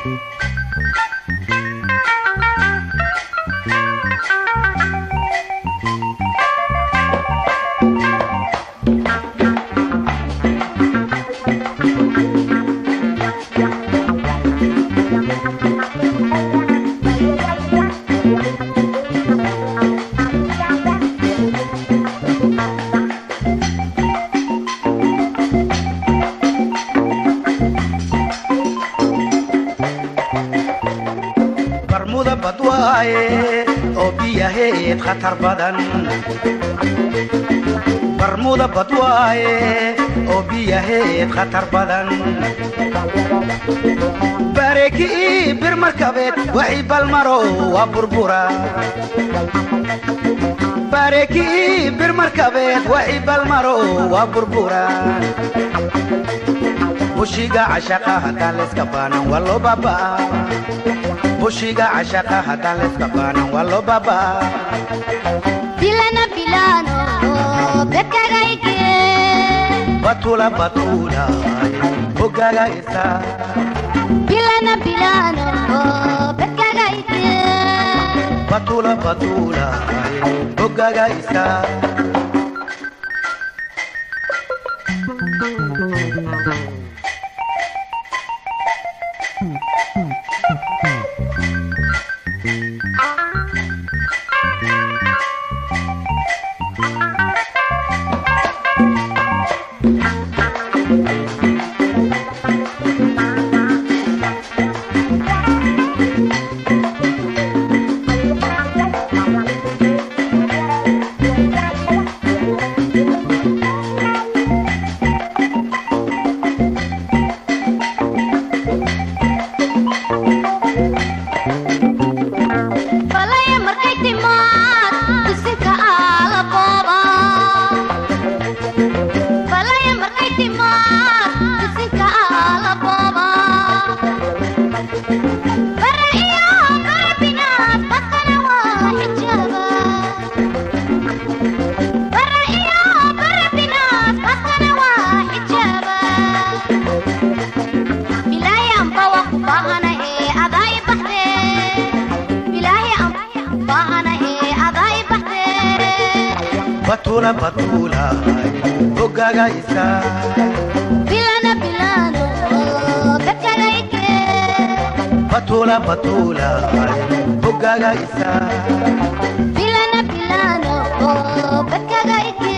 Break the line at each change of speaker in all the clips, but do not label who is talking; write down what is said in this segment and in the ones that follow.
barmuda badwaaye oo biyaheed khatar badan barmuda badwaaye oo biyaheed khatar badan bareekii bir markabeed waxii balmaro waa burbura bareekii bir markabeed waxii balmaro waa burbura bushiga cashaqa haddaan layska baanan waa loo baabaa bushiga cashaqa haddaan layska baanan waa loo baabaa
Bilana bilano, bekagaike.
batula batula bogaga isa
Bilana bilano, bekagaike.
batula batula bogaga isa
Falaya markay timaad, tusinka ala booba. Falaya markay timaad, tusinka ala booba. Bara iyo bara binaad, dadkana waa xijaaba. Bara iyo bara binaad, dadkana waa xijaaba. Bilaahi amba waa ku baahanahay, adaa i baxdee. Bilaahi amba baahanahay, adaa i baxdee.
batula batula bogaga isa
Bilana bilano, bekagaike.
batula batula bogaga isa
Bilana bilano, bekagaike.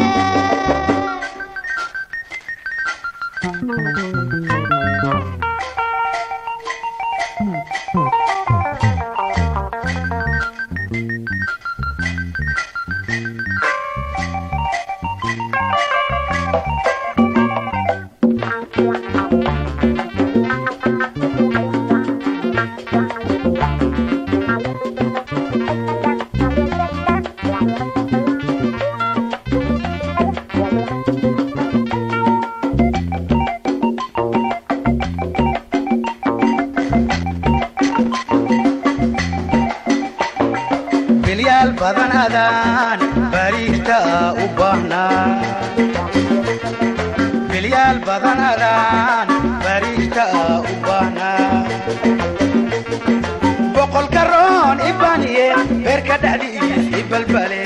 bilyaal badan adaan bariigta u baahnaa bilyaal badan adaan bariigta u baahnaa boqolka roon i baaniye beerka dhexdiis i balbale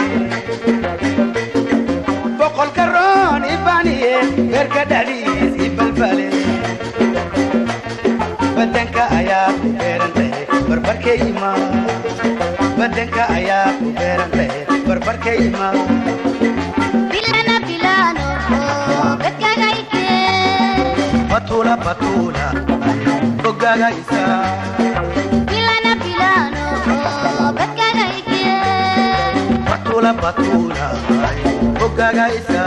boqolka roon i baaniye beerka dhexdiis i balbale badanka ayaa ku beeran tahay barbarkayma badanka ayaa ku beeran tahay barbarkayma
Bilana bilano, bekagaike.
batula batula bogaga isa
Bilana bilano, bekagaike.
batula batula bogaga isa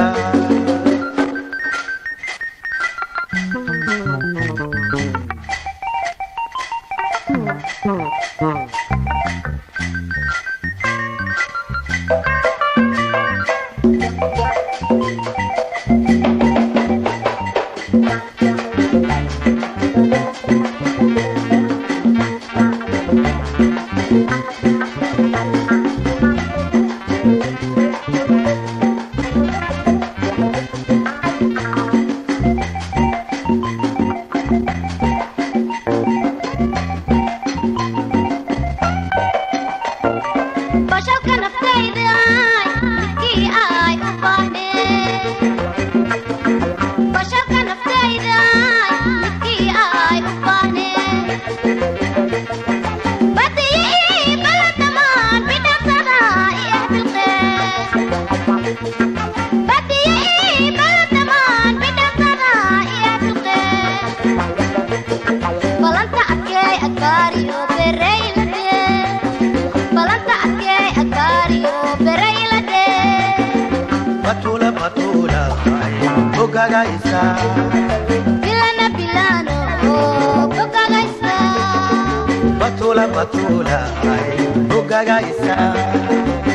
adkaariyo bereylade balanta adkee adkaariyo bereylade
batula batula bogaga isa
bilana bilano bogagaysa
batula batula bogaga isa